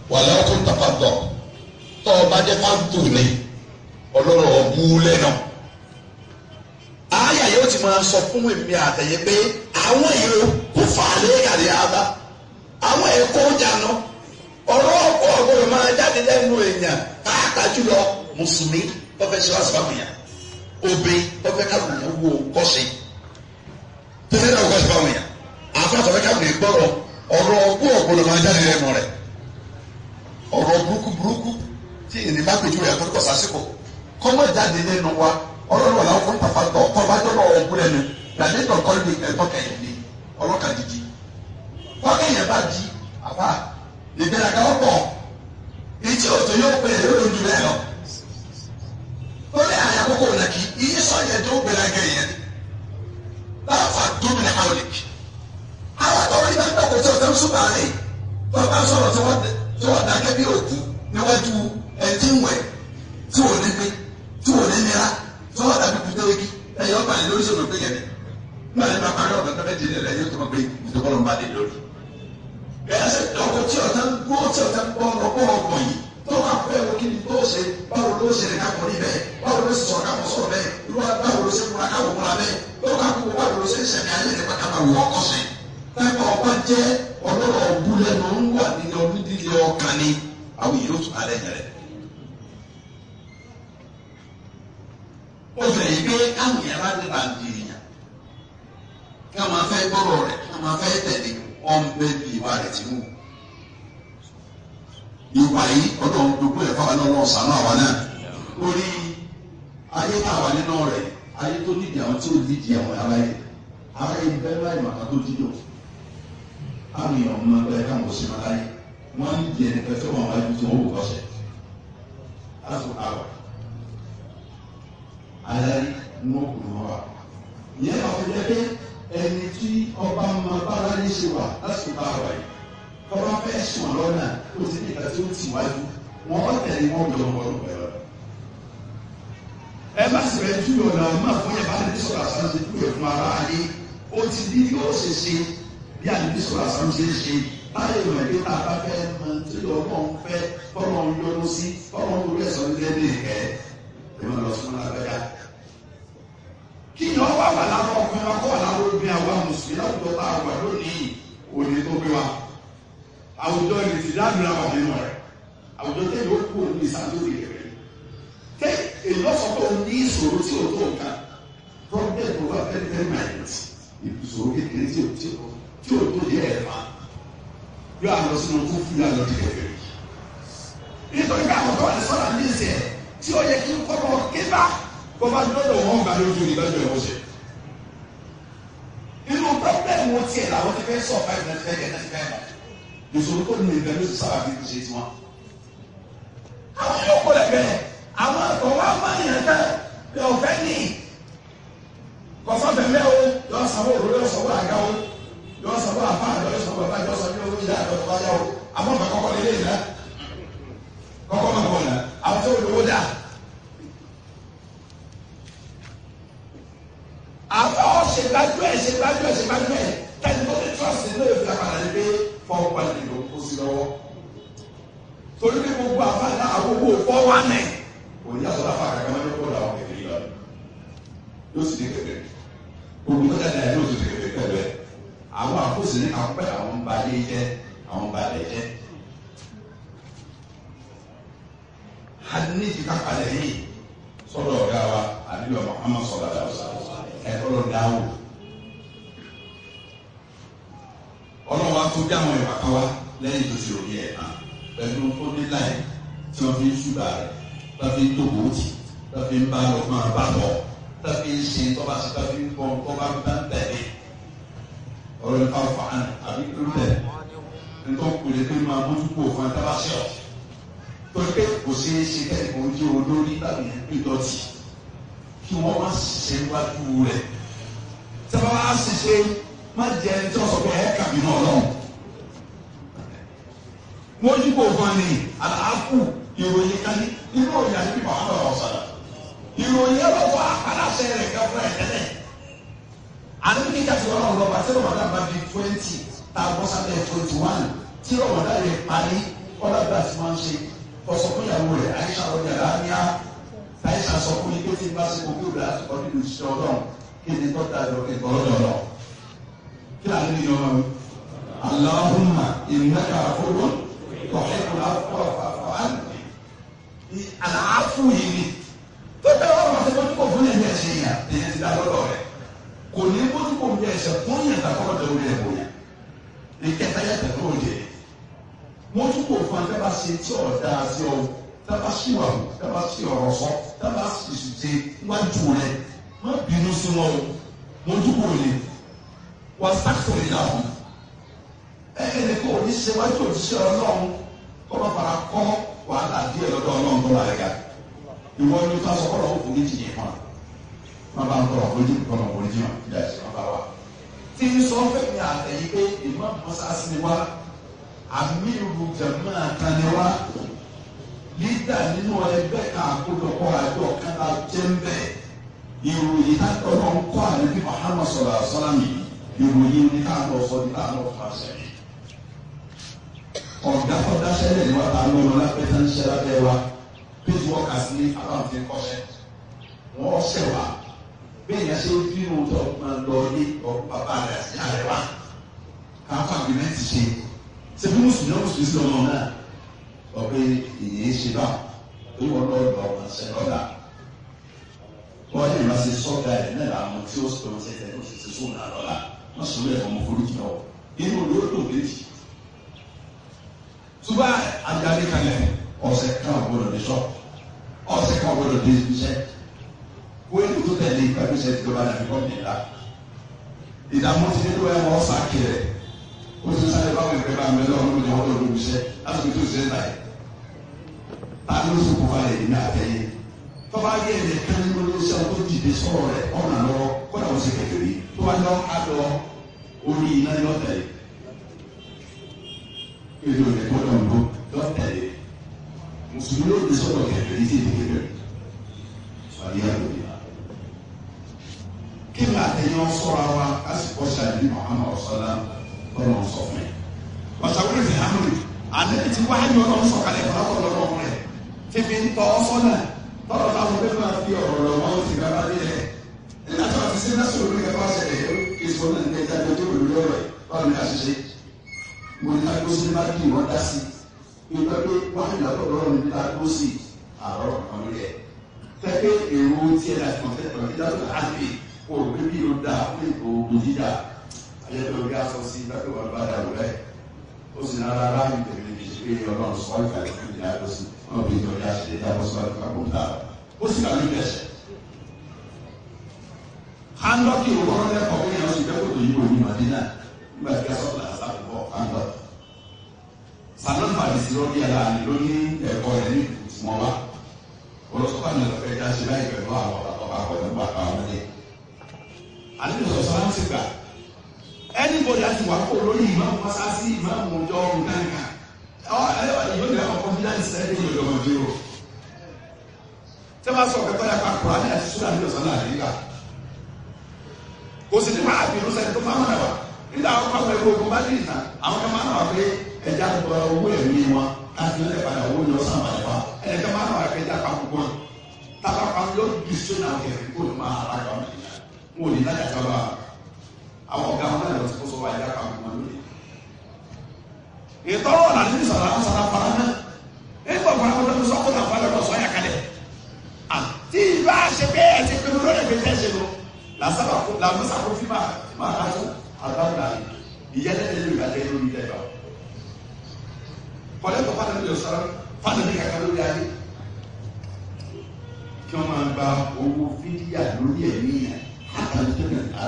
wàlẹ́ ọkọ̀ ntàfà dọ̀ tọ́ ọ bá jẹ́ fáńtò ni ọlọ́rọ̀ ọ̀bú lẹ́nu. àyà yóò ti máa sọ fún èmi àtẹ̀yẹ pé àwọn èrò kò fà á lé kàdé àbá àwọn ẹ̀kọ́ jànà ọ̀rọ̀ ọ̀pọ̀ ọ̀gbọ̀dọ̀ máa jáde lẹ́nu èèyàn pàápàá jùlọ mùsùlùmí tó fẹ́ ṣe wá sí fáwọn èèyàn obì tó fẹ́ káwọn èèyàn wo kọ́sí tó fẹ́ káwọn kọ́sí fáwọn èèyàn àfàtọ̀ fẹ́ káwọn èèyàn gbọ́rọ̀ ọ̀rọ̀ ọ̀gbọ̀ ọ̀gbọ̀dọ̀ máa jáde lẹ́nu rẹ̀ ọ̀rọ̀ burúkú burúkú tí ènìyàn bá pèjú rẹ̀ àtọ́jú kọ̀sásìkò kọ́mọ jáde lẹ́nu wa ọlọ́run wà láwọn kọ́ńtà fàtọ̀ tọ́bajọ́ náà ọ̀gbọ́n lẹ́nu gbàdé tọ̀kọ́ ní ẹ̀tọ́ kẹyìn ní ọlọ́kà dídí tọ́kẹ́yìn bá di àbá ìgbéraga ọ̀pọ̀ ìtí òtò yóò pè é lórí ojú rẹ̀ lọ. ó ní àyà àkókò nàkì iye sọ̀yẹ̀ tó gbéraga yẹn láfa gómìnà haulik àwọn tó rí bá ń dọ̀kọ̀ tí o tẹ́ ń súnmọ́ àlẹ́ tó bá sọ̀rọ̀ tí wọ́n tí wọ́n dàgẹ́ bí òkú níwájú ẹtí ń wẹ̀ tí wọ́n ní gbé tí wọ́n ní nira tí wọ́n dàbí kùtẹ́rẹ́gì ẹ̀yọ́ ọba ní lórí sọ̀rọ̀ pé yẹn nígbà tí wọ́n parí ọ̀dọ̀ tó bẹ́ẹ̀ di ilẹ̀ yóò tó mọ̀ pé ìdókòlò ń bá dé lórí. bẹ́ẹ̀ sẹ́ dọ̀kọ̀ tí ọ̀tá ń gbó tí ọ̀tá ń bọ́ ọ̀rọ̀ ọ̀gbọ̀n yìí tó wà fẹ́ wo kí ni tó ṣe báwo ló ṣe lè kápọ̀ ní bẹ́ẹ̀ báwo ló ṣe sọ̀rọ̀ kápọ̀ sọ̀rọ̀ bẹ́ẹ̀ báwo ló ṣe múra kápọ̀ múra bẹ́ẹ̀ tó ká kó báwo ló ṣe ń ṣẹ̀mí ayé nípa ká máa wọ ọkọ̀ sẹ́yìn pẹ́pẹ́ ọba jẹ́ ọlọ́rọ̀ ọ̀búlẹ̀ ló ń wà nínú onídìrí ọkàn ni àwọn yóò tún alẹ́ yẹn rẹ̀. ó fẹ̀yìn pé káwọn yẹn bá dé bá ń di èèyàn ká máa fẹ́ gbọ́rọ̀ rẹ̀ ká máa fẹ́ tẹ̀lé ọ̀n bẹ́ bí ìwà rẹ̀ ti mú. ìwà yìí ọlọ́run gbogbo ẹ̀ fáwọn ọlọ́run sànú àwa náà orí ayé táwa nínú rẹ̀ ayé tó nídìí àwọn tí ò nídìí àwọn ará yẹn ará yẹn bẹ́ẹ̀ láì màkà tó dídò àwọn èèyàn ọmọ ẹgbẹ́ káwọn ò sí máa láyé wọ́n ń jẹ ẹnìkan tí wọ́n wáyé tí wọ́n wò lọ́sẹ̀ láti àwọ̀ alárí ní wọ́n kù ní wọ́n wà. ìyẹn náà fi jẹ́ pé ẹni tí ọba máa bára ní ṣe wà lásìkò bá wà yìí tọ́ba fẹ́ sùn lọ́nà tó ti ní ìgbà tí ó ti wájú wọ́n tẹ̀lé wọn jọ wọn lọ pẹ̀lú. ẹ bá sì rẹ̀ tú ọ̀nà ọ̀nà fún yẹn bá lè sọ̀rọ̀ àṣà ṣe kú ẹ̀ fún ara ayé ó ti ní yóò ṣe ṣe bí àdébí sọ̀rọ̀ àṣà ṣe ṣe láyé ìwọ̀n ẹ̀dẹ́ tá a bá fẹ́ mọ tí ọlọ́run fẹ́ tọ́lọ́run yọnu sí tọ́lọ́run lórí ẹ̀sọ́ ní lẹ́nu ìkẹ́ ẹ̀mọ́ lọ sún lágbájá. kí ni wọ́n wà wà lára ọkùnrin wa kó wà lára obìnrin àwa mùsùlùmí láwùjọ tá a wà lónìí òní tó gbé wa. àwùjọ ìrètí dábìlà wà nínú rẹ̀ àwùjọ tẹ́lẹ̀ ó kú òní ìsàlórí rẹ̀. tẹ́ èyí lọ́sọ̀ pé o ní ìṣòro tí o tó nǹkan problem over very very minor ìṣòro kékeré tí o tí o tó yẹ ẹ̀ máa yóò àlọ sínú tó fún yà lọ dìgbà fèrè nítorí ká àwọn tó wà ní sọ́nà ní ìsẹ̀ tí ó yẹ kí kọ́kọ́ kébà kó bá dúró wọn gbà lójú ìdájọ́ ẹ̀wọ̀n ṣe. inú pọ́blẹ́mù tiẹ̀ làwọn ti fẹ́ sọ five ninety five ninety five ìṣòro tó nínú ìgbà ló ti sábà fi ṣe tiwọn. àwọn yóò kó lẹ bẹ́ẹ̀ àwọn àtọ̀ wa máa ń yàn ká ẹ ọ̀fẹ́ ní kọ̀sọ́fẹ̀ mẹ́ o yọ sanwó òróró yọ sanwó àga o yọ sanwó àfa yọ sanwó bàbá yọ sanwó owó ìyá àtọ̀ bàbá yà o àmọ́ bàbá kọ́kọ́ lé lé yìí náà kọ́kọ́ máa bọ̀ náà àwọn tó lówó dà. àbá ọ̀sẹ̀ gbájú ẹ̀ ṣe gbájú ẹ̀ ṣe gbájú ẹ̀ kẹ́ni tó ní trust ní lóye fìlà padà ní pé fọ́ọ̀ pàdé ló kó sí lọ́wọ́. torí pé gbogbo àfa náà àgbogbo fọ́ wá nẹ̀. òní àtọ́ láfa àkàkọ́ máa ń kó làwọn kékeré yìí lọ. yóò sì ní kékeré. gbogbo tó dáadáa yóò sì ní kékeré pẹ̀lú ẹ̀. àwọn àkóso ní apẹ́ àwọn balẹ̀ jẹ́ àwọn balẹ̀ jẹ́. hadithi kakale hii sọdọ ọgá wa àdúgbò Muhammad sọlá dàwùsà ẹkọlọ dáwò ọlọ́wọ́ atúndí àwọn ìwà kan wá lẹ́yìn tó ti òbí ẹ̀ hàn pẹ̀lú tó ní láì tí wọ́n fi ń ṣùgbà rẹ̀ tó fi ń tóbó tì tó fi ń bá lọ máa bá bọ̀ tó fi ń ṣe tó bá ṣe tó fi ń bọ̀ tó bá ń bá ń tẹ̀lé ọ̀rọ̀ nípa fàánù àbí kúrúlẹ̀ nítorí kò lè pé máa mójú kó fún ẹ tábà ṣe ọ̀ pé kò ṣeé ṣe kẹ́kẹ́ ojú olórí tàbí ìdọ̀tí kí wọ́n má ṣiṣẹ́ wájú rẹ̀ tí wọ́n á ṣiṣẹ́ má jẹ́ ẹni tí wọ́n sọ pé ẹ̀ kàbí náà lọ́wọ́. wọ́n yí kò fún ni àlàáfù ìròyìn kan ní inú òyìn àti bíbá wọn lọ́wọ́ sọ̀rọ̀ ìròyìn ọlọ́wọ́ aláṣẹ rẹ̀ kẹ́ fún ẹ̀ tẹ́lẹ̀ àdébí kíkà tí wọ́n lọ́wọ́ àti rọ̀mọ̀dá bá di twenty tá a bọ́ sábẹ́ twenty one tí rọ̀mọ̀dá rẹ̀ parí kọ́lá bí a ti máa ń ṣe kọ́sọ́ fún ìyàwó rẹ̀ àyíṣà ọjà láàníyá àyíṣà sọ fún yín pé tí n bá ṣe kó kí òbí àti kọ́ni lè ṣe ọlọ́run kí ni tọ́ta lọ ẹ̀kọ́ lọ́dọ̀ kí ni àlejò yọ wọn. Allahumma innaka afuwwun tuhibbul afwa fa'fu anni. àlàáfù yìí ni tó bẹ́ẹ̀ wọ́n máa ṣe bójú kò fún yẹn ní ẹ̀ṣẹ̀ yẹn èyí ti dá lọ́dọ̀ rẹ̀ kò ní bójú kò ní ẹ̀ṣẹ̀ fún yẹn dàkọ́rọ̀ tẹ̀ orí ẹ̀ bóyá ìkẹta yẹ tẹ̀ tó yẹ mójú kò fún ẹ tẹ́bà ṣe tí ọ̀ dáa sí ọ tẹ́bà ṣì wà wò tẹ́bà ṣì ọ̀rọ̀ sọ tẹ́bà ṣì ṣe wájú rẹ má bínú sí wọn o mójú kò lè wà sáfù ìyàwó ẹ ẹ ní kò ní ṣe wájú òṣìṣẹ́ ọlọ́run kọ́ bá fara kọ́ wàhálà díẹ̀ lọ́dọ̀ ọlọ́run tó wà lẹ́gà ìwọ ni ká sọ kọ́lọ́ òkú ní tìyẹ̀ fún wa má bá ń tọrọ fojú kọ́lọ́ fojú hàn kí ẹ̀ ṣe má bá wa. tí ń sọ fẹ́ mi àtẹ̀yí pé ìmọ̀ mọ́sáàsì ni wá àmìrù jẹ̀mọ́ kan ni wá lídà nínú ẹgbẹ́ kan àkójọpọ̀ àjọ kan la jẹ́ ń bẹ̀ ìròyìn káàkiri ọ̀nà ń kọ́ àlebi Muhammad sọ̀rọ̀ àṣọ́lámì ìròyìn ní káàkiri ọ̀sọ́ ní káàkiri ọ̀fà sẹ́yìn ọ̀gá kọ́dá sẹ́lẹ̀ ni wọ́n ta ló lọ lápẹ́ tán ṣẹ́ lábẹ́ wa péjì wọ́n kà sí ní aláwọ̀ tí ń kọ́ṣẹ́ wọ́n ṣẹ̀ wá bẹ́ẹ̀ yẹn ṣe bínú tó máa lọ ní ọ̀pọ̀ bàbá rẹ̀ àti ìyá rẹ̀ wá káfà gbìmẹ̀ntì ṣe ṣe bí mùsùlùmí náà mùsùlùmí sí ọmọ náà ọ̀pẹ ìyẹn ṣe bá tó wọ́n lọ lọ ọmọ ṣẹ lọ́dà wọ́n yẹn máa ṣe sọ́gà ẹ̀ náà làwọn tí ó sọ̀rọ̀ ṣe tẹ̀ ó sì ṣe sóhùn náà lọ́la wọ́n sọ wílẹ̀ ọmọ foríjì náà inú olóòtú méjì tuba adarí kalẹ̀ ọ̀sẹ̀ kan gbọdọ̀ dé sọ ọ̀sẹ̀ kan gbọdọ̀ dé iṣẹ́ wọ́n tó tẹ̀lé ìpàdésẹ̀ tí ó bá dàbí kọ́ nìyà ìdààmú ti nínú ẹ̀ wọ́n sá kiri ó ti sáré báwọn ìpè bá mi lọ́wọ́ lórí ọ̀dọ́ lórí iṣẹ́ láti tó ṣe ń ta yìí tani ló sọ kópa yìí ní àtẹ̀yẹ tọ́ba yẹ ẹ̀yẹ kan nínú iṣẹ́ tó dìde sọ̀rọ̀ rẹ̀ ọ̀nà lọ́wọ́ kọ́nà ó sì kékeré tó bá yọ adọ orí iná yọ tẹ̀lé èdè òde tó lọ ńlọ yọ tẹ̀lé mùsùlùmí ló ti sọ̀rọ̀ kékeré tí èdè kékeré sọ̀rọ̀ yà lóde kí ni àtẹ̀yẹ sọ̀rọ̀ wa kásìkò ṣàdí Muhammad ọ̀sọ́lá ọlọ́run sọ fún yẹn. wàtàwúrẹ́ fi hàn mí àlẹ́ ti wá ní ọlọ́run sọ kalẹ̀ fún ọkọ̀ lọ́wọ́ rẹ̀ fífi ń tọ́ sọ́nà tọ́lọ̀ táwọn ọdẹ máa fi ọ̀rọ̀ lọ wọn ti gbàgbá dé rẹ̀. nígbà tí wọ́n ti ṣe lásìkò lórí ẹ̀fọ́ ṣẹlẹ̀ kí sọ náà ní ẹja tó lórí ọ̀rọ̀ ẹ̀ báwo ni a ṣe ṣe. mo ní ká gbósí bá kí wọ́n dá sí i nígbà pé wọ́n á yàtọ̀ lọ́rọ̀ ní ká gbósí àárọ̀ kan lórí ẹ̀. tẹ́gbẹ́ èrò tiẹ̀ láti kàn fẹ́ tọ̀ nígbà tó láti kó o bí o dá pé òògùn jíjà ayẹyẹ orí aṣọ sí bẹ́ẹ̀ wọ́n bá dà wọ́n rẹ̀ ó sì nára ráàyè tẹ̀lé ní ìṣe pé ọlọ́run sọ ìgbà tó fi dà lọ sí wọn bí ìjọba ṣe lè dábọ̀ sọ ìgbà kó dà ó sì kà lóde ẹsẹ̀. handọ́kì òwúrọ̀ lẹ́kọ̀ọ́ pé yẹn ó sì dẹ́kọ̀ tó yí òní màdínà nígbà tí a sọ fún àṣà àbúkọ handọ́. sanon fàdísì lọ́dí ẹ̀la ni ló ní ẹ̀kọ́ rẹ̀ ní ìtumọ̀ wa olùsọ́kọ̀ àmì ọ̀fẹ́ já ṣe láì pẹ̀lú àwọn ọ̀bà pẹ̀lú bàbá ọmọdé. àlejò sọ̀sọ́ láti gbà anybody ati wà kó lórí ìmáàmù masasi ìmáàmù ọjọ́ nǹkankan ọ ẹ ìlú ìlú ẹ̀kọ́ confidence ẹ̀ ẹ̀ yóò lọ́mọ dúró tẹ́ bá sọ kẹ́kọ̀ọ́ yà kó àní àti sùúrù àti ọ̀sán náà nígbà kò sì ní máa bínú sẹ́ni tó máa ń rẹwà nígbà àwọn ọmọ ẹgbẹ́ ogun bá dì ìtàn àwọn kan máa ń wà pé ẹja gba owó ẹ̀mí wọn láti ní ẹ̀padà owó ni ọ̀sán àbàlẹ̀ wa ẹ̀ka máa ń wà pé ẹja kan gbọ́n tábà kan ló dì sónà kẹrin kó ní máa ara kan wọn ò ní lájà jábà àwọn ọ̀gá wọn náà lọ sí kóso wa ẹja kan gbọ́n lónìí. ìtọ́wọ̀ là ní sọ̀rọ̀ àwọn sọ̀rọ̀ àpárá náà nígbà wọn àwọn ọdún sọ́kùnrin àpárá lọ sọ yà kalẹ̀ tí ìbá ṣe pé ẹ ti pinnu lórí ẹgbẹ́ tẹ́ ṣe lọ làásàbà kó làmúsà kó fi máa fi máa ká tó àgbàdo àlè ìyẹn lẹ́yìn lórí ìgbàjẹ́ lórí ilẹ̀ ìgbà kọ́lẹ́tọ̀ fáwọn ẹni sọ̀rọ̀ fáwọn ẹni kàkà lórí ayé kí wọ́n máa gba owó fídíà lórí ẹ̀mí yẹn àtàlù tó nà ká.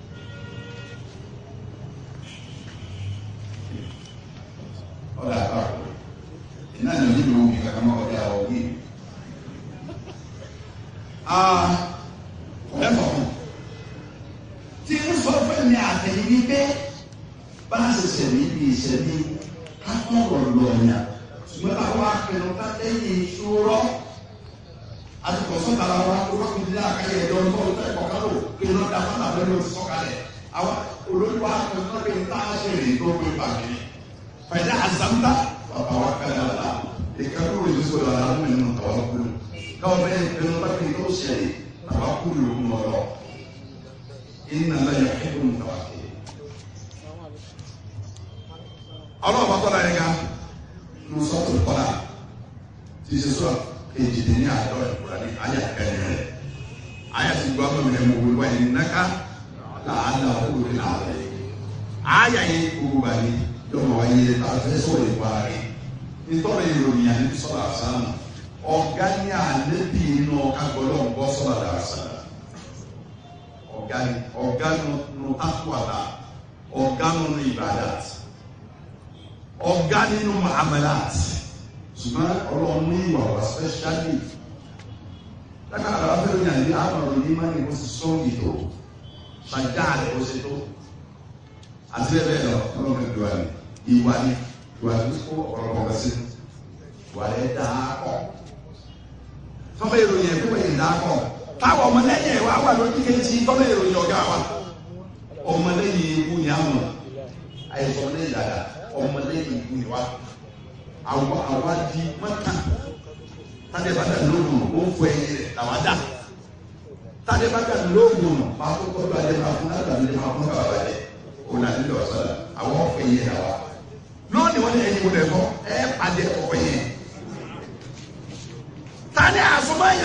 ọ̀dà àbáwọ̀ iná ní onídìí omi kankan máa ọ̀dà ọ̀ yìí ẹ̀fọ́ tí ń sọ fún mi àtẹ̀yìn wípé bá a ṣe ṣẹ̀mí bí ìṣẹ̀mí kápọ̀rọ̀ lọ́ọ̀yà ṣùgbọ́n àwọn akẹ́nu ká lẹ́yìn ìṣòro àtùkọ̀ sọ́kàlà wa rọ́ọ̀kì ní àkàyè ẹ̀dọ́ ọ̀tọ̀ ọ̀tọ̀ ẹ̀kọ́ kan lò kí iná da fún àbẹ́lẹ̀ oṣù sọ́kàlẹ̀ àwọn olórí wa akẹ́nu náà lè tá a ṣe rè tó gbé pàmì fẹ̀dá àzàmúta bàbá wa kẹ́lẹ́ káwọn bẹ́ẹ̀ pinnu láti ní ó ṣẹlẹ̀ tàbá kúrò lókun lọ́dọ̀ iná lẹ́yìn ẹ̀kọ́ ń tàbá kiri. ọlọ́run bá tọ́lá yẹn ká ní sọ́ọ̀tù kọ́lá tí ṣe sọ èjìdí ní àjọ ìkúra ní ayé àkẹ́yìn rẹ̀ ayé ti gbọ́ mọ̀ mẹ́mú wíwá yìí náká làálà òkúrò ní àlẹ́ ayé yìí gbogbo bá yìí yọmọ wáyé tàbí sọ̀rọ̀ ìwà rẹ̀ nítorí ìròyìn àti sọ̀rọ̀ àṣàmù ọ̀gá ní àlébì inú ọ̀ká gbọ́dọ̀ ń bọ́ sọ̀rọ̀ àṣàmù ọ̀gá ní ọ̀gá nínú takwala ọ̀gá nínú ibadat ọ̀gá nínú muamalat ṣùgbọ́n ọlọ́run ní ìwà wà spẹ́ṣálì lákàtà wà fẹ́rẹ̀ yàn ní àmọ̀ràn ní má ní kó sì sọ́ọ̀gì tó ṣàjá rẹ̀ ó ṣe tó àti bẹ́ẹ̀ bẹ́ẹ̀ lọ ọlọ́run ìdúrà ní ìwà ní ìwà ní kó ọ̀rọ̀ kọ̀ọ̀kan sí ìwà rẹ̀ dáa kọ̀ tọ́mọ ìròyìn ẹ̀kú ẹ̀yìn dáa kọ̀ táwọn ọmọlẹ́yìn ẹ̀ wá wà lórí kejì tọ́mọ ìròyìn ọ̀gá wa ọmọlẹ́yìn ikú ni àwọn àìsàn lẹ́yìn dáadáa ọmọlẹ́yìn ikú ni wa àwa àwa di mọ́tà tàdé bá dà lóògùn ó ń fọ ẹyin rẹ̀ làwa dà tàdé bá dà lóògùn máa kó tọ́jú adé máa fún náà tàbí máa fún bàbá rẹ̀ òun àti lọ sọ̀rọ̀ àwọn ọ̀fẹ́ yẹn là wa lónìí wọ́n ní ẹyin wọlé kọ́ ẹ pàdé ọ̀fẹ́ yẹn tàdé àsomọ́yà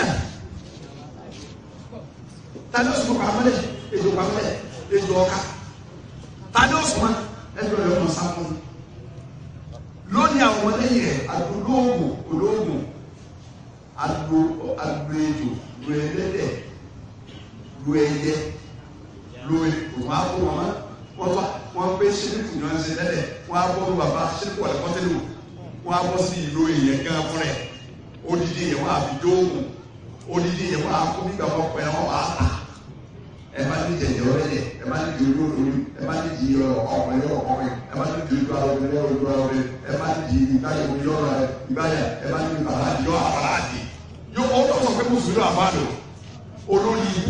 tàdé òsùnmọ́ pàmòlẹ̀ èdè pàmòlẹ̀ èdè ọ̀ka tàdé òsùnmọ́ ẹgbẹ́ rẹ̀ ọmọ sáfún lónìí àwọn ọmọlẹ́yìn rẹ̀ adolóògùn olóògùn ado adoejo lo ẹlẹ́dẹ̀ lo ẹyẹ lo òun á kó wọn wọn bá wọn gbé sílíkù náà ṣe lẹ́dẹ̀ wọn á bọ́ ní bàbá sílíkù wà lẹ́kọ́tẹ́lẹ̀ wò wọn á bọ́ sí ìlú èèyàn gan fún rẹ̀ odidi yẹn wọn á fi dóògùn odidi yẹn wọn á kó nígbà wọn pẹ́ wọn wà á ta ẹ má ní jẹjẹ ọlẹ́dẹ̀ ẹ má ní di olóòlù ẹ má ní di ọkùnrin ọkùnrin ẹ má ní di ojú ara obìnrin ojú ara obìnrin ẹ má ní di ìbáyà omi lọ́rọ̀ ẹ ìbáyà ẹ má ní di bàbá àdìyọ àbàlá àdì yóò ó lọ sọ pé mùsùlùmí àbálò olórí ibú.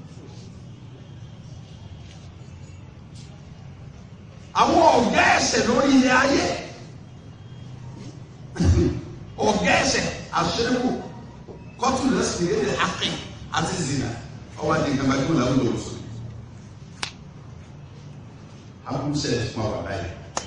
àwọn ọ̀gá ẹ̀sẹ̀ lórí ilé ayé ọ̀gá ẹ̀sẹ̀ àṣẹ́kù kọ́tù lẹ́sìn ìrẹ́lẹ̀ akin àti zina ọwọ́ di nǹkan bàtí wọn làwọn lò wọ́sọ. Abúlé fún àwọn àbáyé.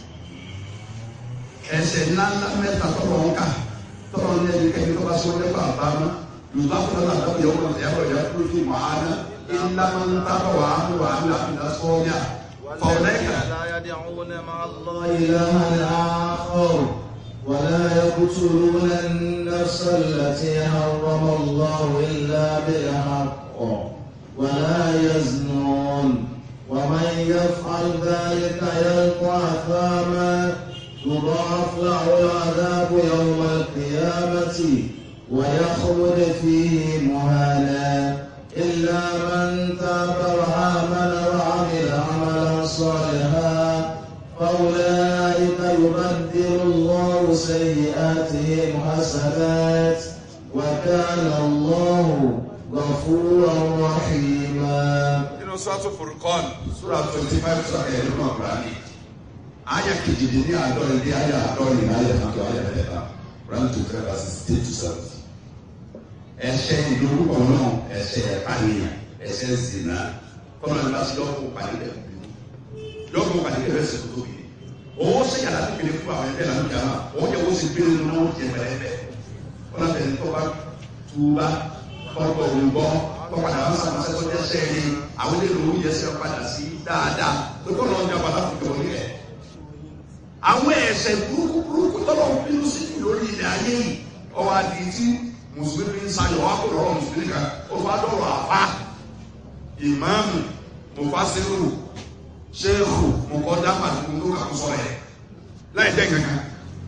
Ẹsẹ̀ ńláńlá mẹ́ta tọ́lọ̀ ń kà tọ́lọ̀ ní ẹni kẹ́ni tó bá sọ nípa àbámá. Yorùbá fúnra náà dábò yẹ wọ́n yàrá ìyá kúrò fún mọ̀hánà. Ilá máa ń tábà wà á wà á là ń sọ́ọ́yà. Fọ̀ọ́lẹ́kà. لا يدعون مع الله إلها آخر ولا يقتلون النفس التي حرم الله إلا بالحق ولا يزنون ومن يفعل ذلك يلقى أثاما يضاعف له العذاب يوم القيامة ويخلد فيه مهانا إلا من تاب وآمن وعمل عملا صالحا فأولئك يبدل الله سيئاتهم حسنات وكان الله غفورا رحيما Inú sọ́tò Furqan, Sura twenty five sọ̀rọ̀ ẹ̀rọ náà gbà ní. Aya kejìdín ní àádọ́rin ní aya àádọ́rin ní aya kan tó aya mẹ́ta. Quran two five verses eight to seven. Ẹ̀ṣẹ̀ ìdórúkọ náà ẹ̀ṣẹ̀ ẹ̀pànìyàn ẹ̀ṣẹ̀ zina. Kọ́nà ní báṣọ yọ̀ọ́ pàdé bẹ́ẹ̀ bí. Yọ̀ọ́ pàdé bẹ́ẹ̀ sẹ̀ tó tóbi. Owó ṣe yàrá tó kéde fún àwọn ẹgbẹ́ làwọn jàmá. Owó jẹ́ owó sì gbé nínú náà ó jẹ pẹ̀lẹ́ bẹ́ẹ̀. Kọ́nà bẹ̀rẹ̀ tó bá túbá kọ́kọ́ òǹgbọ́ kọ́padà wọn sàmọ́ sẹ́kọ́ jẹ́ sẹ́ẹ̀rì àwọn ilé ìlú yẹ sẹ́ padà sí dáadáa tó kọ́ lọ́ọ́ jà padà fún ìjọba nílẹ̀. àwọn ẹ̀ṣẹ̀ burúkú burúkú tọ́lọ̀ ń bínú sí jù lórí ilẹ̀ ayé yìí ọwọ́ adi tí mùsùlùmí ń sayọ̀ wá kó lọ́rọ̀ mùsùlùmí kan ó fà dọ̀rọ̀ àfa ìmáàmù mufasiru ṣéèkù mọ̀kọ́dá pàtó tó kà kó sọ̀rọ̀ yẹ láì dẹ́ kankan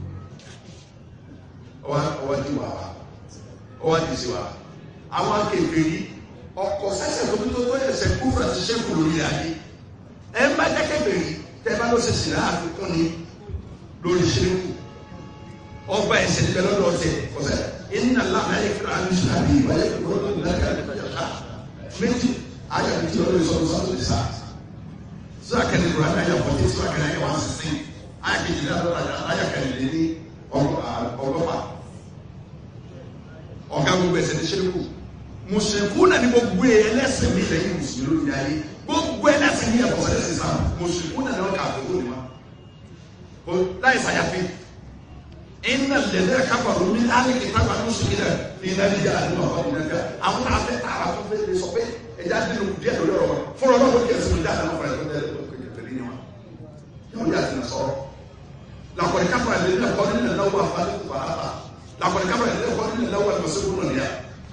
ọwọ́ di wà wá ọwọ́ di sí wà àwọn akéèké ọkọ̀ sẹ́sẹ̀ tó tó tó ẹsẹ̀ kúfúrà ti ṣẹ́kù lórí ayé ẹ má jẹ́kẹ́ bèrè tẹ́ bá ló ṣe sì rà àfikún ni lórí ṣẹ́kù ọgbà ẹsẹ̀ níbẹ̀ lọ́dọ̀ ọ̀tẹ̀ ọ̀sẹ̀ iná lámà ẹ̀ fúnra ní sàbí ìwáyé kúrò lórí lákà ìjọba méjì ayé àbí tí olórí sọ̀rọ̀ sọ́tò ní sáà sọ́ra kẹ́lẹ́ kúrò ayé àyàwó tí sọ́ra kẹ́lẹ́ ayé wà á sísìn ayé kejì ayé kẹ́lẹ́ lé ní ọgọ́fà ọ̀gá gbogbo ẹsẹ̀ ní ṣẹ́kù mùsùlùkù náà ní gbogbo ẹlẹ́sìn mi lẹ́yìn mùsùlùmí lórí ayé gbogbo ẹlẹ́sìn mi ẹ̀kọ́ ẹlẹ́sìn sáà mùsùlùkù náà ní wọ́n kà á fún mi o láì sàyàfi iná lẹ́lẹ́ kábàrú mi láti kìtàbà ní oṣù kìlẹ̀ ní iná níjà àti ní ọ̀pọ̀ nínú ẹgbẹ́ àwọn náà fẹ́ tààrà tó fẹ́ lè sọ pé ẹja dínú díẹ̀ lórí ọ̀rọ̀ wọn fúnra náà wọ́n kí ẹ̀sìn mi dáadáa lọ́kọ̀ọ́ ẹ̀sìn mi dáadáa lọ́kọ̀ọ́ ẹ̀sìn mi dáadáa yóò yà sí sọ̀rọ̀ lakọ̀ọ́ kábàrú lẹ́lẹ́ lẹ́kọ̀ọ́ nílẹ̀ lọ́wọ́ àfàlẹ́ kò bàrà bá lakọ̀ọ́ kábàrú lẹ́lẹ́ lẹ́kọ̀ọ́ nílẹ̀ lọ́wọ́ àlùmọ̀sẹ̀ kúrò nìyà.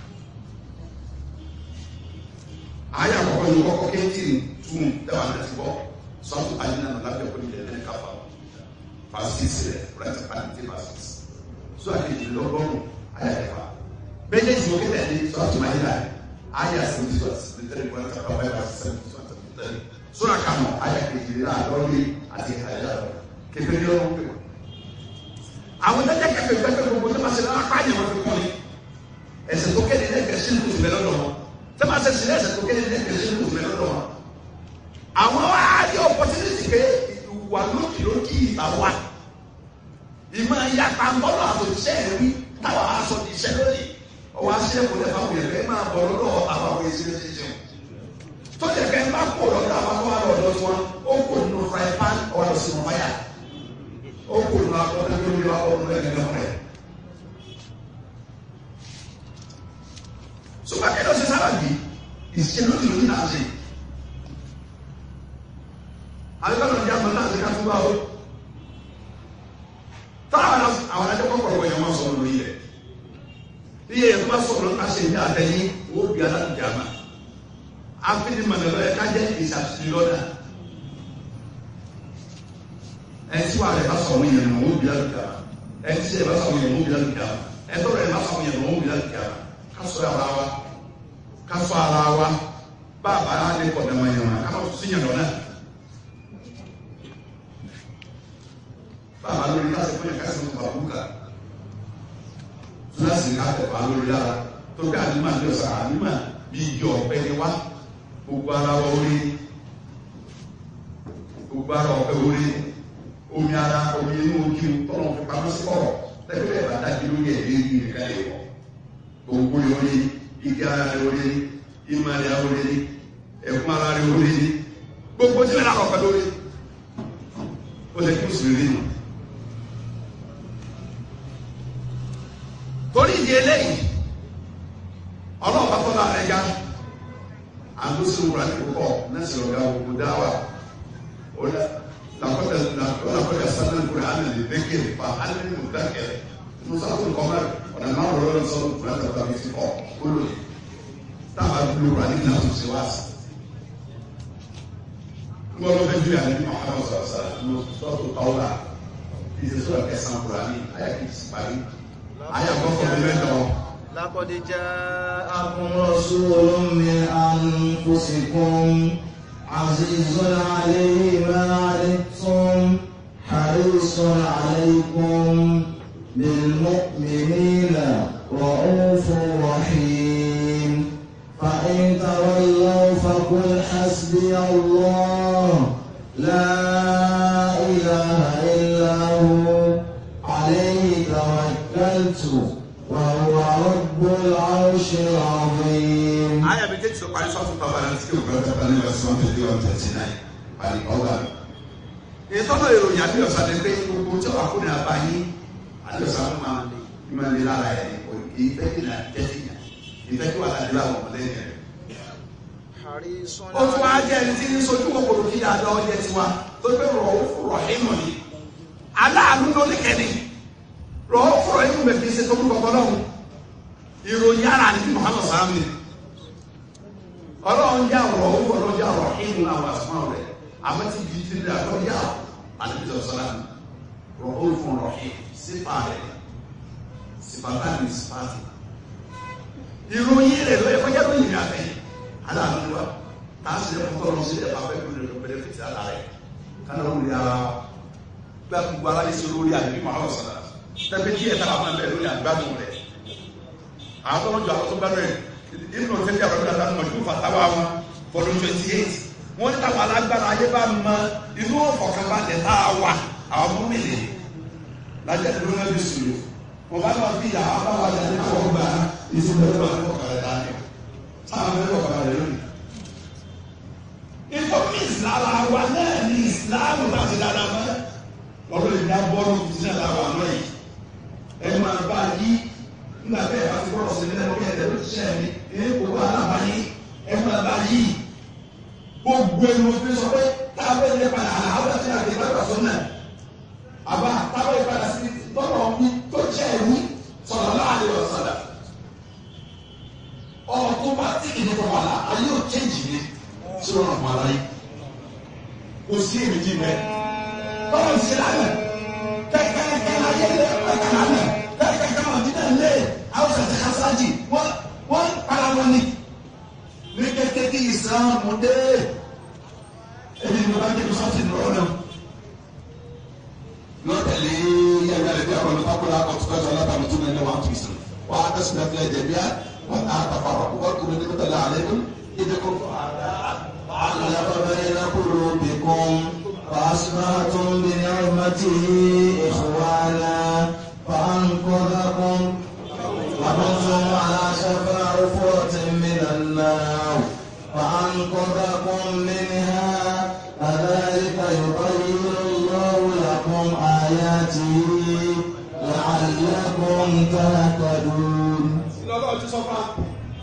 àyà kọ̀kọ́ yìí kọ́kọ́ kéńtì tún dáwà láti bọ́ sọ́tù àyìnà lábẹ́ kò nílẹ̀ lẹ́lẹ́ káfà fasisi rẹ kurati panti fasisi so akeji lọgọrùn ayé ẹfà bẹẹ jẹ òkè tẹlẹ so atuma yìí láyé ayé asèmítì so asèmítì kurati kapa báyìí wà asèmítì so asèmítì so àkàmọ ayé akeji rẹ alọri àti ayé alọ kẹfẹ ní ọrùn pé àwọn jẹjẹ kẹfẹ gbẹgbẹ gbogbo tó ma ṣe lọ́wọ́ apá yẹn wọn fi kọ́ni ẹsẹ̀ tó kéde ní ẹgbẹ́ sínú kùtù mẹ́lọ́dọ̀ wọn tó ma ṣe sílẹ̀ ẹsẹ̀ tó kéde ní ẹgbẹ́ sínú kùtù mẹ́lọ́dọ̀ wọn àwọn ayé opportunity pé wà lókì lókì ìtàwá ìmọ̀ ìyapa ńbọ́lọ̀ àtòjíṣẹ́ ẹ̀rí táwa aṣọ ti iṣẹ́ lónìí ọwọ́ aṣẹ́ kò lẹ́fà wọ̀ ẹ̀fẹ́ máa bọ̀ lọ́dọ̀ àwọn àwọn èsì lè ṣe tó yẹ kẹ́ ń bá kó lọ́dọ̀ àwọn tó wà lọ́dọ̀ tí wọn ó kò nínú fry pan ọ̀dọ̀ sínú fáyà ó kò nínú akọ́dọ̀ lórí akọ́dọ̀ lẹ́gbẹ̀ẹ́ rẹ̀. sọgbà kẹ́lọ́ ṣe sábà bí ìṣẹ́ lónìí lónìí náà ṣe àbíkọ́nà ìjà mọ́ náà ṣe ká fún wa o táwọn àwọn ajẹ́ kọ́kọ́rọ́ wọ̀nyẹn wọ́n sọ̀rọ̀ lórí rẹ̀ iye yẹn tó bá sọ̀rọ̀ ká ṣe ní àtẹ̀yìn owó bí aláǹjà ma afidi mọ̀lẹ́lọ́ yẹ ká jẹ́ ìṣàtúnṣe lọ́dà ẹni tí wàá rẹ̀ bá sọ̀rọ̀ yẹn mọ̀ owó bí aláǹjà ma ẹni tí yẹn bá sọ̀rọ̀ yẹn mọ̀ owó bí aláǹjà ma ẹni tó rẹ̀ bá sọ̀rọ̀ yẹn mọ̀ owó bí aláǹjà ma ká sọ ara wa ká sọ ara wa bá a bá a lè kọ̀ dẹ̀mọ̀ yẹn ma ká má tún sí yẹn lọ́nà. bàbá lórí láti fún yàn kásìmọ̀ tó bá búkà láti ká tẹ̀pá lórí lára tó ká àdúmà ní ọ̀sán àdúmà bí igi ọ̀pẹ ni wá gbogbo ara wa orí gbogbo ara ọ̀pẹ orí omi ara omi inú ojú tọ́nà fi pamọ́ sí ọ̀rọ̀ lẹ́gbẹ̀ẹ́ bá dájú lórí ẹ̀ lé ní ìka lè wọ̀ gbogbo orí igi ara rẹ̀ orí ìmọ̀ rẹ̀ orí ẹ̀kún ara rẹ̀ orí gbogbo tí wọ́n náà ọ̀pẹ lórí ó lè kí mùsùlùmí nù. torí ìdí eléyìí ọlọ́run bá fọ́lá rẹ̀ ga àgbóṣe wúra ní kókọ́ nẹ́sìn ọ̀gá òkú dáwà ọ̀dà làkọ́tà làkọ́tà sánà kúrẹ́ àná lè dékè fa àná ní mùtá kẹrẹ musa tó kọ́ mẹ́rin ọ̀nà máa wọ̀ lọ́dọ̀ sọ́dọ̀ kúrẹ́ àtàkùn àbí ti kọ́ kóló yìí táwa dúró wúra ní ìlànà tó ṣe wá sí. gbọ́dọ̀ fẹ́ ju àná ní ọ̀hánà sọ̀rọ̀ sọ̀rọ̀ sọ́tò tọ́wọ́lá ìṣesọ́rọ̀ kẹsàn-án kúrẹ́ àní ayé kìí sí parí ayé àkọ́kọ́ mi mẹ́tọ́. لقد جاءكم رسول من أنفسكم عزيز عليه ما عنتم حريص عليكم بالمؤمنين رؤوف رحيم فإن تولوا فقل حسبي الله لا إله إلا هو عليه توكلت وهو رب العرش العظيم ayé mi tẹ́tí sọ parí sọ́tún tọ́ba náà tí kò gbọ́dọ̀ tọ́ba ní verse one twenty one twenty nine parí ọgbà mi. ìtọ́nà ìròyìn àdéhùsá ni pé gbogbo tí wàá fún ní abá yín àdéhùsá fún ma ìmọ̀ ní lára ẹ̀ ìfẹ́ kí náà tẹ́tí yàn ìfẹ́ kí wàá láti lọ àwọn ọmọdé yẹn. حريص ó tún wá jẹ́ ẹni tí ń sojú kòkòrò kí dáadáa ọjọ́ tiwa tó pé rọ̀ rọ̀ ìmọ̀ ni aláàánú ló ní kẹ́ni rọ̀ rọ̀ ìmọ̀ mẹ́fì ṣe tó kúkọ̀ lọ́hùn ìròyìn ara ní Muhammad sàmì ọlọ́run yà rọ̀ ó gbọ́dọ̀ yà rọ̀ ìmọ̀ àwọn àsùnmọ̀ rẹ̀ àmọ́ tí kì í ti rí àgbọ̀ yà àdébí sọ̀rọ̀ sọ́lá rọ̀ ó fún rọ̀ sífà rẹ̀ sífà táàbì sífà tì ìròyìn rẹ̀ ló yẹ kọjá lóyìn rẹ̀ àfẹ́yìn aláàánú wa táà sì lè kọ́ lọ sí ẹ̀fà fẹ́ kúrò lọ pẹ̀lẹ́ fìtì àlá rẹ̀ kánà ó rí ara gbà gbogbo ara yìí sí lórí àdébí Muhammad sọ̀rọ̀ tẹ́fẹ́ kí ẹ̀ta àwọn ẹ̀bẹ̀ lórí àgbàdùn rẹ̀ àwọn tó ń jọ àwọn tó gbàdùn rẹ̀ inú òfin tí àwọn ọ̀dọ́ àtàwọn ọmọdé fàtàwà wọn fọdún twenty eight wọ́n ní táwọn alágbára ayé bá mọ inú ọ̀fọ̀kànbalẹ̀ tá a wà àwọn ọmọ mi lè lájẹ́ tó ló ń bí sùúrù wọ́n bá wà bí ìyàwó bá wà jáde kó o gbà ìsinmi lọ́wọ́ ní ọ̀kadà dání sáà mẹ́rin ọ̀kadà rẹ̀ lónìí. ìfọ̀mí ìsìlára wa náà ní ìsìláàmù náà ti dáadáa mọ́ ọ̀rọ̀ lè dá bọ́ọ̀lù ìdílé àtàwọn àmọ́ yìí ẹ máa bá yí nígbà bẹ́ẹ̀ bá ti bọ́ọ̀lù sí nílẹ̀ lókè ẹ̀dẹ̀ ló ti ṣẹ́ mi èyí kò wá alábàáyé ẹ máa bá yí gbogbo ẹnu fi sọ pé táwọn ẹni padà àwọn ẹni àti ìbára sọ náà àbá táwọn ẹni padà sí tọ́lọ̀ mi tó jẹ́ ẹ̀mí sọ̀rọ̀ láàrin ọ̀sán ọ̀tọ́mátìkì ní kọ́ wàhálà ayé ò chẹ́ǹjì mi sí ọ̀rọ̀ fún ara yìí kò sí èmi jí mẹ́ báwo ń ṣe lánàá kẹ́kẹ́ kẹ́kẹ́ ayé lé kẹ́kẹ́ lánàá kẹ́kẹ́ kẹ́kẹ́ wọn dídá lé àwọn àti kásájì wọ́n wọ́n para wọn ni ní kékeré kí ìsìlámù dé ẹni ní bá débi sọ́ọ̀tì lọ́wọ́ náà lọ́tẹ̀lé yẹ̀wé rẹ̀ bí àwọn olùkọ́kọ́lá ọ̀túnkọ́tù alábàámu tó nílé wọn tùsùn wọ́n á tẹ̀sí náà fílẹ̀ jẹ̀bi á wọ́n á tàfàrọ̀ wọ́n kúrò ní mẹ́tàlá àlẹ́kùn ìdíkùn علق بين قلوبكم فأصبحتم بنعمته إخوانا فأنقذكم وكنتم على شفا حفرة من النار فأنقذكم منها كذلك يبين الله لكم آياته لعلكم تهتدون lọ́lọ́ ti sọ fún wa.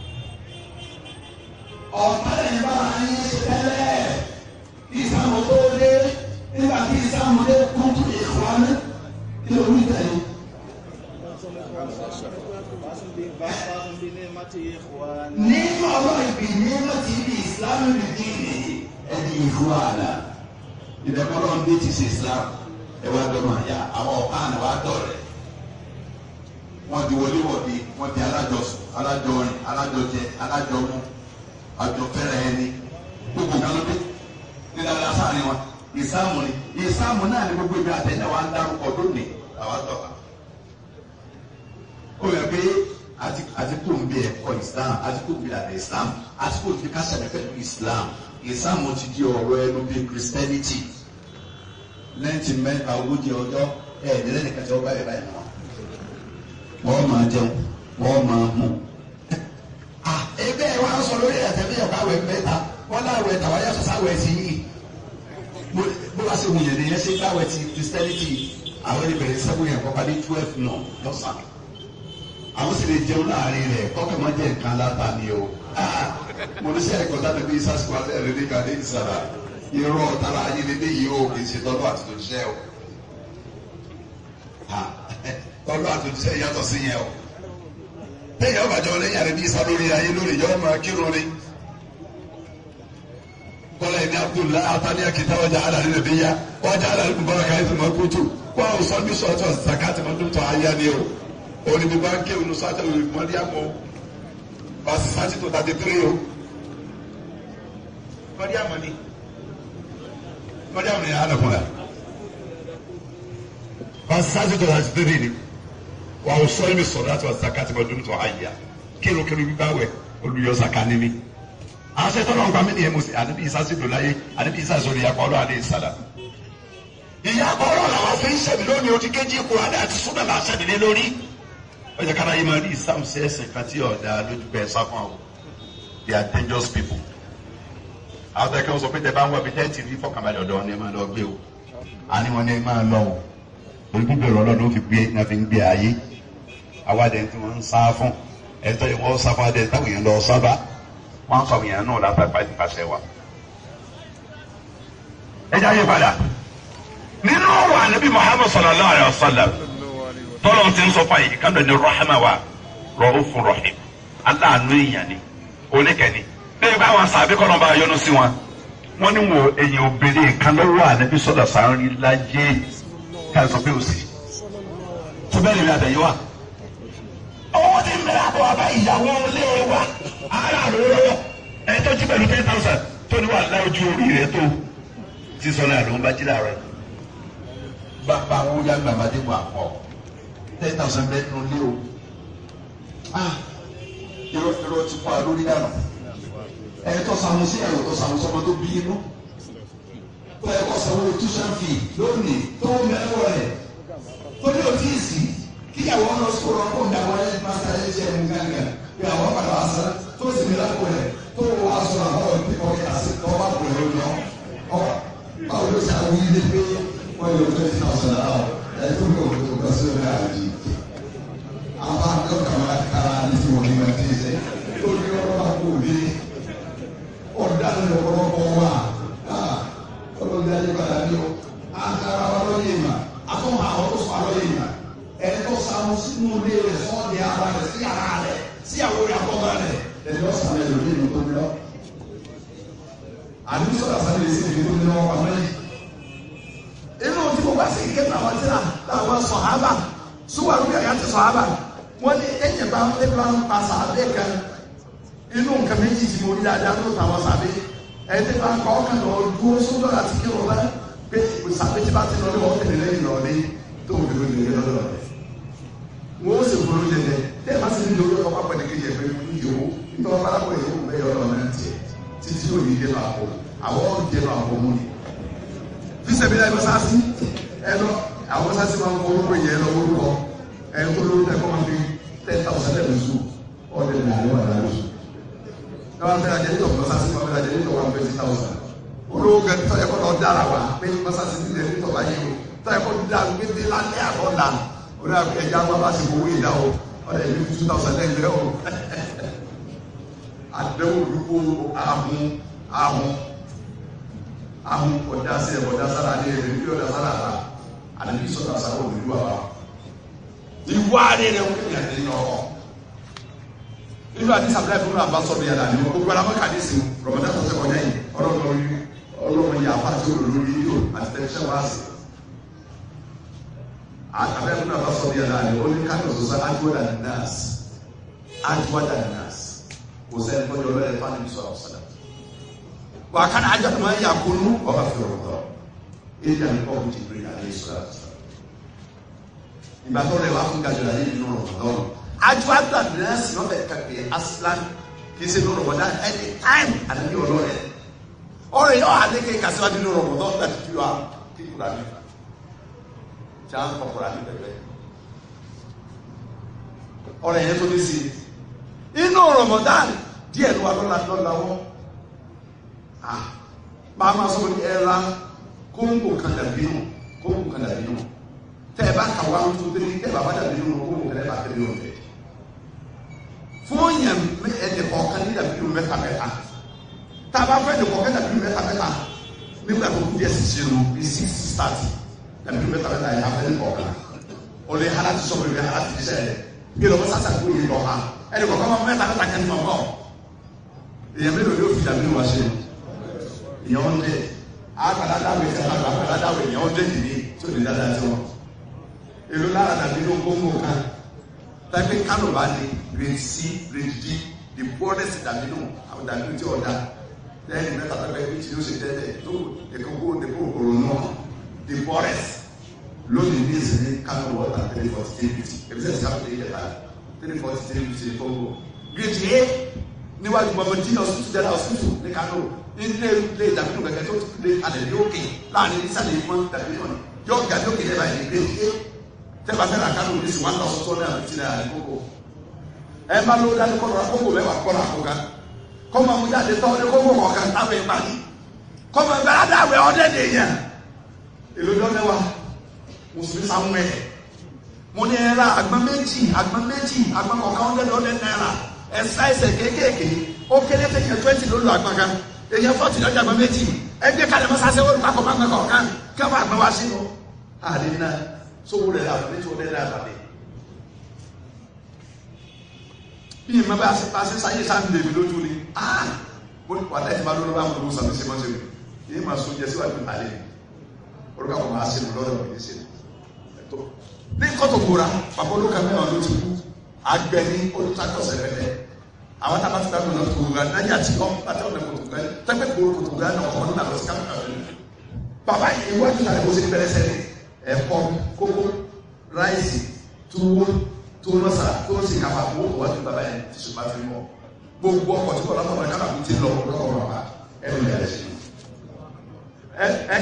ọ̀pá lẹ́yìn bá a yín ṣe tẹ́lẹ̀ ìsàmù tó dé nígbà tí ìsàmù dé kún tún ìkọ́ni kí ló ń tẹ̀lé. nínú ọlọ́ ìbí ní láti ibi ìsìlámù rẹ̀ kí ni ẹni ìfú àlà ìdẹ́kọ́lọ́ ń dé ti ṣe ìsìlámù ẹ wá dọ́mọ̀ àyà àwọn ọ̀pá àná wá dọ̀rẹ́ wọ́n di wọléwọ̀de wọ́n di alájọsùn alájọrin alájọjẹ alájọmú àjọfẹ́rẹ́ ẹni gbogbo nǹkan ló dé ní dáadáa sáà ni wọn ìsáàmù ni ìsáàmù náà ni gbogbo ibi àtẹ̀yẹ wa ń dárúkọ lónìí àwa tọ́ka. ó yẹ pé àti kò ń bí ẹ̀kọ́ islam àti kò ń bí àtẹ islam àti kò ń bí kásẹ̀lẹ̀ pẹ̀lú islam ìsáàmù ti di ọ̀rọ̀ ẹnu bí christianity lẹ́yìn mẹ́ta ogójì ọjọ́ ẹ̀ẹ́dẹ́rẹ́ tí wọ́n bá yẹ báyìí náà wọ́n máa jẹun wọ́n máa mú. ebe ẹ wá sọ lórí ẹ̀tẹ̀bí ẹ̀kọ́ àwẹ̀ mẹ́ta wọ́n láwẹ̀ tàwa yàtọ̀ sáwẹ̀ sí yìí. bó bá ṣe wù yẹn nìyẹn ṣe gbáwẹ̀ ti christianity àwọn ìbẹ̀rẹ̀ sẹ́gun yẹn kọ́kọ́ ní twelve náà lọ́sàn-án. àwọn sì lè jẹun láàrin rẹ̀ kọ́kẹ́ máa jẹ́ nǹkan láta ni o. mo ní sẹ́ ẹ̀kọ́ láti bí sásìkò alẹ́ rẹ̀ ní kàdé ìsàrà irọ́ tara ayé lé léyìí o kì í ṣe tọ́lú àti tòṣìṣẹ́ o tọ́lú àtúntìṣe yàtọ̀ sí yẹn o. téèyàn bàjẹ́ ọ lẹ́yìn àrẹ bí isa lórí ayé lórí yọ ọmọ kírun ni. kọ́lá ẹni abdullahi atani akita wájà alali rẹ̀ bí ya wájà alali mubarak ayé tó máa kútu wọ́n àwọn sọ bí sọ́tọ̀ zakati máa dún tọ́ ayé ni o. òní bí bá ń ké ònú sátẹ̀ òní mọ́ríàmù o. bàtí sátì tó tàbí tírì o. mọ́ríàmù ni mọ́ríàmù ni yàrá nàkúnra. bàtí sátì tó tàbí tírì ni wa o sọ mi sọ̀rọ̀ àti wa zakati ma dunu tọ ayi ya kilo kilo bi báwẹ̀ olùyọ zakani mi aṣetọ náà gbàmí ni ẹ musi àdébí isa sí dòláyé àdébí isa sọ̀rọ̀ ìyàpọ̀ ọlọ́ àdé ìsàlà ìyàpọ̀ ọlọ́ làwọn fi ń sẹ̀mí lónìí o ti kéjì ikú adé àti súnmọ́ là ń sẹ̀mí lé lórí ó yẹ kára yìí máa rí ìsàmù sí ẹsẹ̀ kan tí ọ̀dà lójú bẹ́ẹ̀ sá fún àwọn they are dangerous people àwọn tẹ̀ kí wọ́n sọ pé tẹ bá ń wọ ibi tẹ́tì rí fọkànbalẹ̀ ọ̀dọ́ wọn ni ẹ máa lọ gbé o àní wọn ni ẹ máa lọ o olùkúbẹ̀rẹ̀ ọlọ́dún fi gbé náà fi ń gbé ayé awádẹ tí wọn ń sá fún ẹtọ yìí wọn sá fún adẹ táwọn èèyàn lọ sábà wọn sọ àwọn èèyàn náà látàgbà ìpàṣẹ wa. ẹ jẹ́ àyè padà nínú wa nabi muhammad sallallahu alayhi wa sallam tọ́lọ̀ ti ń sọ fún àyè kánú ní rahama wa ra'ufur rahim aláàánú èèyàn ni oníkẹ́ni bẹ́ẹ̀ bá wọn sàbí kọ́ ló bá yọnu sí wọn wọ́n ní wo èèyàn obìnrin kan lọ́wọ́ ànábi sọ́dọ̀ sàárín lájẹ́ ká sọ pé ó sì tó bẹ́ẹ̀ lè rí àtẹ̀yẹ wa owó tí ń bẹ̀rẹ̀ àbọ̀ àbá ìyàwó ilé wa ara àlọ́ ẹ tó jí pẹ̀lú ten thousand tó ní wà láwùjọ orí rẹ tó sísọ náà ló ń bá jí láàárọ̀ yìí. bàbá àwọn ya gbàgbádé wà pọ̀ ten thousand bẹ́ẹ̀ nínú ilé o ah irọ́ irọ́ ti fọ́ àlórí dànù ẹ tó sàmú sí ẹ̀rọ tó sàmú sọmọ tó bí inú tó ẹ kọ́ sàmú tuition fee lónìí tó mẹ́wọ́ rẹ̀ tó ní òtí ìsì kíyàwó ọ̀nà sọ̀rọ̀ ọkọ̀ ìdàgbọ́ ẹ̀ máa sáré ṣe ẹ̀mú gángan pé àwọn padà wá sáré tó sì ní lápò rẹ̀ tó wọ́n aṣọ àwọn ìpínkọ̀ kàṣí tó bá pò lórí lọ. ọ báwo ló ṣe àwọn ilé pé wọ́n yóò twenty thousand naira ẹ̀ tó ní òkú tó kọ́ sí ọ̀rẹ́ àjì. àwọn akẹ́kọ̀ọ́ kan máa kára ní tí wọ́n ní máa ti ṣe tó ní ọ̀rọ̀ bá kó lé ọ̀dà ní ọ̀pọ̀lọpọ̀ wà ọlọ́dẹ ayé padà ní o àkàrà ọlọ́yè mà àtọ́mọ àwọn tó sọ ọlọ́yè mà ẹ̀tọ́ sàmú sínú ilé rẹ̀ sọ́ọ̀dì ara rẹ̀ sí ara rẹ̀ sí àwọn rẹ̀ àkọ́bá rẹ̀ ẹ̀tọ́ sàmú ẹ̀ lórí ìlú tó ní lọ. àdúgbò sọ̀rọ̀ sáré lè sí ìlú tó ní lọ́wọ́ pàmò yìí. inú tí mo bá sì kéka wọn tí àwọn sọ̀hábà súwàrú yàrá ti sọ̀hábà wọ́n ní ẹ̀yẹ̀ bá ń bá ń pa sàbẹ̀ kan inú nǹkan méjì tí mo rí dáadáa tó tàwọn sàbẹ̀ ẹni bá ń kọ́ ọkàn lọ dúró sódò àti kí wọn bá pé sàbẹ̀ tí bá ti lọ ní wọn tẹ̀lé lẹ́yìn lọ ní tó ń dúró lè lọ́dọ̀ rẹ̀ wọ́n ó sì fúru jẹjẹ tẹ́ ẹ bá sì ní lórí ọkọ̀ pápá ní kejì ẹ̀fẹ́ ní ìyòwò nítorí wọn bá lápò ìyòwò bẹ́ẹ̀ ọ̀rọ̀ náà tiẹ̀ títí yóò ní ìdẹ́nu àpò àwọn ìdẹ́nu àpò mú ni. fíṣẹ̀bí láì mọ́sáàsì ẹ lọ àwọn mọ́sáàsì máa ń kọ́ orúkọ yẹn lọ orúkọ ẹ tó lórí ẹ̀kọ́ máa fi ten thousand ẹ̀ lóṣù ọ̀dẹ̀ ní àlẹ́ wà lóṣù. ẹ wá fẹ́ràn jẹ́ nítorí mọ́sáàsì máa fẹ́ràn jẹ́ nítorí one twenty thousand. olówó gẹ̀ẹ́dì tó ẹ̀kọ́ lọ dára wa pé mọ́sáàsì ti lẹ̀ nítorí ayé o tó ẹ̀kọ́ dára gbé dé lálẹ́ àbọ̀ dànù orí ẹja wọn bá ti fowó ìdá o ọdẹ ìlú two thousand ten lẹ o àdéhùn olùkó ahun ahun ahun ọjà sí ẹ ọjà sára ní ẹgbẹ bí ọjà sára ta àdébí sọta sára olùdú àbá ìwà rẹ rẹ wọn kéde àdéhùn ọkọ nínú àdìsí abúlé fún àbá sọdọ yàrá ni gbogbo alamọ kàdé sí rọmọdé àtọsẹ kọjá yìí ọlọ́run ọlọ́run yà fà tí ó lò lórí yìí o àti tẹlifíṣàn wá sí abẹ́ fún àbá sọ̀rọ̀ yàrá ni ó ní káàkiri sọ̀sọ́ adúwọ́dà ní nọ́ọ̀sì adúwọ́dà ní nọ́ọ̀sì kò sẹ́ni tó yọrọ ẹ̀ fáwọn ìbísọ̀ ọ̀sọ̀dà. wà á kánà ajá tó máa ń yà kúnú ọba fi ọ̀rọ̀ tọ̀ èyí àmì kọ́ bùtì pé àlẹ́ ìṣúra ìgbà tó rẹ̀ wá fún gàdúrà yìí nínú ọ̀rọ̀ lọ́rùn adúwọ́dà ní nọ́ọ̀sì náà bẹ̀ kàkẹ́ aslan kì í ṣe nínú ọ̀rọ̀ ẹni táìm àdébí ọ̀rọ̀ rẹ̀ ọ̀rọ̀ yìí ọ̀ àdékè kàṣíwájú nínú ọ̀rọ̀ lọ́rùn láti fi wá kíkúrà nípa tí a ń kọkọrọ àti pẹpẹ ọ̀rọ̀ yẹn tó ní sí inú Ramadan díẹ̀ ló wà lọ́la lọ́la wọ́n máa ma sọ pé ẹra kóńgò kan dàbí nù kóńgò kan dàbí nù tẹ ẹ bá kà wá tó tẹ tẹ bàbá dàbí nù kóńgò kan ẹ bá tẹ̀lé nù bẹ fún yẹn ẹnì kọ̀ọ̀kan ní dàbí nù mẹ́ta mẹ́ta tá a bá fẹ́ ẹnì kọ̀ọ̀kan dàbí nù mẹ́ta mẹ́ta nígbà tó kú díẹ̀ sì ṣe nù bí six thirty ẹbí bẹ tàbí náà yà fẹ́ ní kọ̀ọ̀kan o lè hana ti sọ̀rọ̀ ìwé hana ti sẹ́ ẹ̀ bí lọ́wọ́ sasa kó yé lọ́ ha ẹni kọ̀ọ̀kan máa mẹ́ta mẹ́ta kẹ́ni mọ̀ kọ́ èyàn mélòó yóò fi dàbí wá sí ìyẹn wọn dé àgbàdo adáwò ìfẹ́ àgbà àgbàdo adáwò ìyẹn wọn dé nìyí tó lè dáadáa sí wọn èlò lára dàbí ló gbóngbó kan tàbí kánò bá ní grade c grade d the poorest dàbí nù àwọn dàbí tí ọ̀dà lẹ́yìn mẹ́ta tàbí ẹbí tí yóò ṣe tẹ́lẹ̀ tó èkókó èkó òkòrò náà the forest lónìí ní ìsinmi kánò wọ́tà three forty three fifty ebi sẹ́yìn sábà three yẹta three forty three fifty ní kóńgò grade a níwájú bọ́bọ́ tí hospital jẹ́rẹ́ hospital ní kánò ilé ilé ìdàbínú kẹ̀kẹ́ tó lé alẹ́ ní òkè láàrin ìsàlẹ̀ ìmọ̀ ìdàbínú ni yóò ga ní òkè lẹ́bàá yìí grade a tẹ́lá fẹ́ràn kánò ní sí one thousand two hundred and fifty naira ní kóńgò ẹ bá ló dání kọ́ lọ́ra kóńgò mẹ́wàá kọ́ lọ́ra kóńgò kọ́mọ mu jáde tọ́ ní kóńgò kọ̀ọ̀kan táwọn ẹ̀ parí kọ́mọ gbẹ́rẹ́ dáwẹ́ ọ́dẹ́dẹ̀ yẹn èlò lọ́dẹ wa mùsùlùmí samuel mo ní ẹra àgbọn méjì àgbọn méjì àgbọn kọ̀ọ̀kan ọ̀dẹ́ lọ́dẹ náírà ẹ̀sà ẹsẹ̀ kéékèèké ó kéré tẹ̀yẹ twenty lólu àgbọn kan èyàn fọ́ọ̀tì lọ́jà àgbọn méjì ẹgbẹ́ kalẹ̀ mọ́ sase wọ́n kakọ̀ máa ń kọ̀ kan kí wọ́n àgbọn wa sínú. àlè náà sówó rẹ̀ la ní tí o lẹ́rẹ̀ àbàlẹ̀. bí ìmọ̀ bá a ṣe sáyé sáà ń lè mi lójú ni mo ní wàlẹ́ ti máa lọ́dọ̀ bá mo lọ sàmì ṣe máa ṣe mi èyí máa so jẹ síwájú àlè orúkọ àwọn máa ṣe mi lọ́dọ̀ mi ní ṣe tó ní kọ́tò gbòòrà bàbá olóka mẹ́wàá ló ti kú àgbẹ̀ ní olùtakọ̀sẹ̀ rẹ̀ àwọn tá a bá ti dáná lọ kòtò gbà nájà tí wọn bá tẹ ọ̀nà kòtò gbà tẹ́gbẹ́ gbòòrò kòtò gbà náà ọ̀nà náà lọ sí káfíńkà rẹ̀ bàbá yìí iwájú náà ló ṣe bẹ̀rẹ̀ sẹ́ni ẹ̀kọ́ kókó ráìsì túwó tó lọ́sà tó sì kápá owó wájú bàbá yẹn ti ṣùgbọ́n fi mọ́ gbogbo ọkọ̀ tí kò lọ́kọ̀